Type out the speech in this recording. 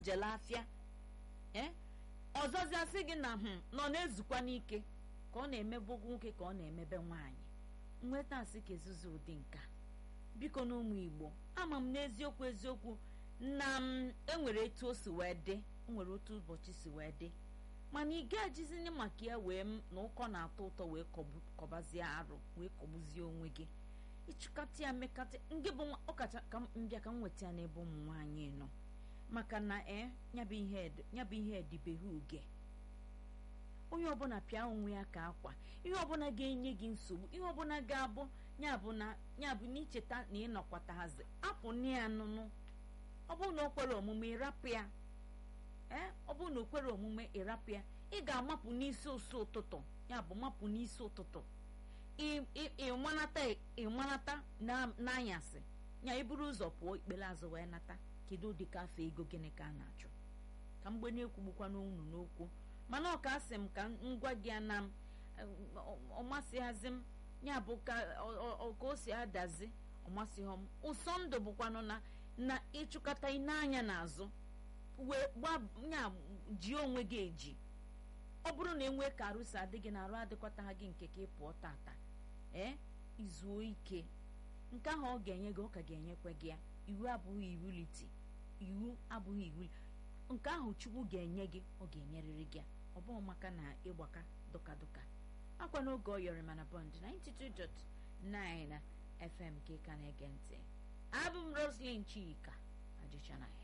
jele afịa ee ọzọzi asị gị na hụ nọ na-ezukwa n'ike ka ọ na-emebe nwoke ka ọ na-emebe nwaanyị nweta asị ka ezuzu ụdị nka biko na ụmụ igbo ama m n'eziokwu eziokwu na m enwere etu o si wee dị nwere otu ụbọchị si wee dị mana ị ga-ejizini maka ya wee m na ụkọ na-atọ ụtọ wee kọbazie arụ wee kọgbuzie onwe gị ịchịkọta ya mekata ngị bụ ọkacha ka mbịa ka m nweta ya n'ebe ụmụ nwaanyị nọ maka na ee nyabụ ihe edibeghị uge onye ọbụla pịa onwe ya ka akwa ihe ọbụla ga-enye gị nsogbu ihe ọbụla ga-abụ yabụ na yabụ na icheta na ịnọkwatahazi apụ na ya nụnụ ọ bụrụ na o kwere omume ịrapụ ya ee ọ bụrụ na o kwere omume ịrapụ ya ị ga-amapụ n'isi ụsụ ụtụtụ ya bụ mapụ n'isi ụtụtụ ịmanata ịmanata n'anyasị ya iburu ụzọ pụọ ikpere azụ wee nata kedu ụdị ka afọ ego gịnị ka a na-achụ ka mgbe na-ekwugbukwa n'unu n'okwu mana ọ ka asị m ka ngwa gị na m ọmasịghazi m ya bụ ka o si adazi ọmasịghọ m ụsọ ndụ bụkwanụ na na ịchụkọta n'anya n'azụ wee gbanya ji onwe gị eji ọ bụrụ na enwee ka arụsi adịghị na arụ adịkwata gị nke ka ị pụọ tata ee izuo ike nke ahụ ọ ga-enye gị ọ ka ga-enyekwa gị ya iwu abụghị iwuliti iwu abụghị iwu nke ahụ chukwu ga-enye gị ọ ga-enyerịrị gị ọ bụghị maka na ịgbaka dụka dụka akwa n'oge ọ yọrọ mana bọnd 92.9 FM ka ị ka na-ege ntị abụ m Roslyn Chika ajịchana ya